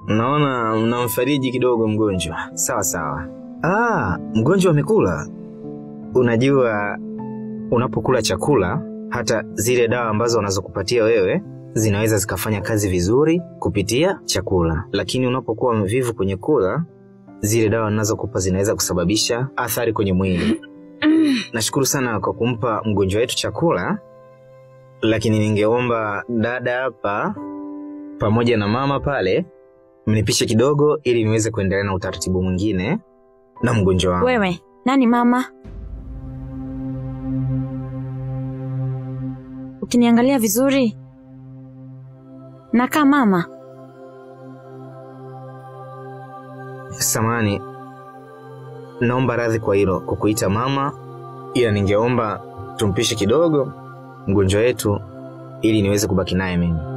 naona mnamfariji kidogo mgonjwa. Sawa sawa. Ah, mgonjwa amekula. Unajua, unapokula chakula, hata zile dawa ambazo wanazokupatia wewe zinaweza zikafanya kazi vizuri kupitia chakula, lakini unapokuwa mvivu kwenye kula, zile dawa ninazokupa zinaweza kusababisha athari kwenye mwili. Nashukuru sana kwa kumpa mgonjwa wetu chakula, lakini ningeomba dada hapa pamoja na mama pale mnipishe kidogo, ili niweze kuendelea na utaratibu mwingine na mgonjwa wangu. Wewe nani mama? Ukiniangalia vizuri nakaa mama. Samani, naomba radhi kwa hilo kukuita mama, ila ningeomba tumpishe kidogo mgonjwa wetu ili niweze kubaki naye mimi.